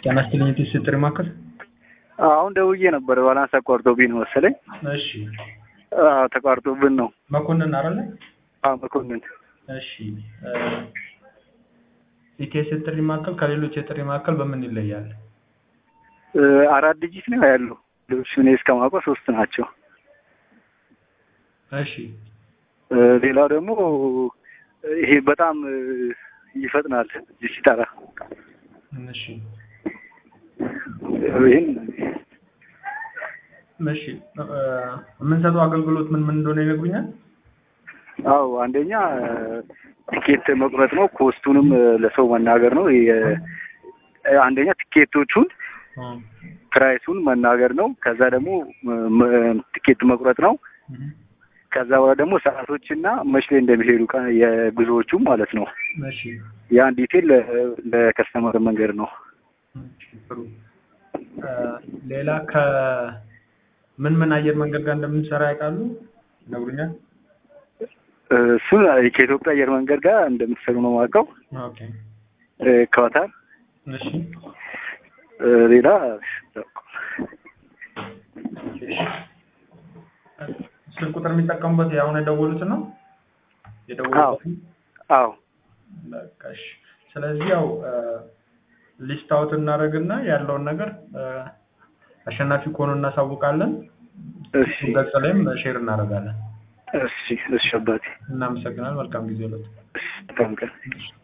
ጤና ይስጥልኝ የቴስት ጥሪ ማዕከል። አሁን ደውዬ ነበር ባላንስ አቋርጦብኝ ነው መሰለኝ። እሺ አዎ ተቋርጦብን ነው። መኮንን አይደለ? አዎ መኮንን። እሺ ኢቴስ የጥሪ ማዕከል ከሌሎች የጥሪ ማዕከል በምን ይለያል? እ፣ አራት ዲጂት ነው ያለው። ሌሎች እኔ እስከማውቀው ሶስት ናቸው። እሺ እ፣ ሌላው ደግሞ ይሄ በጣም እ፣ ይፈጥናል ሲጠራ። እሺ ይህን እሺ እ፣ የምንሰጠው አገልግሎት ምን ምን እንደሆነ ይነግሩኛል? አዎ አንደኛ ቲኬት መቁረጥ ነው። ኮስቱንም እ፣ ለሰው መናገር ነው። የ- አንደኛ ቲኬቶቹን እ፣ ፕራይሱን መናገር ነው። ከዛ ደግሞ እ፣ ም- ቲኬት መቁረጥ ነው። እህ፣ ከዛ በኋላ ደግሞ ሰዓቶችና መች ላይ እንደሚሄዱ ቀን የጉዞዎቹ ማለት ነው። እሺ ያን ዲቴል ለ- ለከስተመር መንገድ ነው። እሺ፣ ጥሩ እ፣ ሌላ ከምን ምን አየር መንገድ ጋር እንደምንሰራ ያውቃሉ? ይነግሩኛል? እ፣ እሱን ከኢትዮጵያ አየር መንገድ ጋር እንደምትሰሩ ነው የማውቀው። ኦኬ እ፣ ከዋታር እሺ እ፣ ሌላ ስልክ ቁጥር የሚጠቀሙበት አሁን የደወሉት ነው የደወሉት አዎ በቃ እሺ። ስለዚህ ያው ሊስት አውት እናደርግና ያለውን ነገር እ፣ አሸናፊ ከሆኑ እናሳውቃለን። እሺ ገጽ ላይም ሼር እናደርጋለን። እሺ እሺ አባቴ እናመሰግናል። መልካም ጊዜ ለት እሺ በጣም ቀን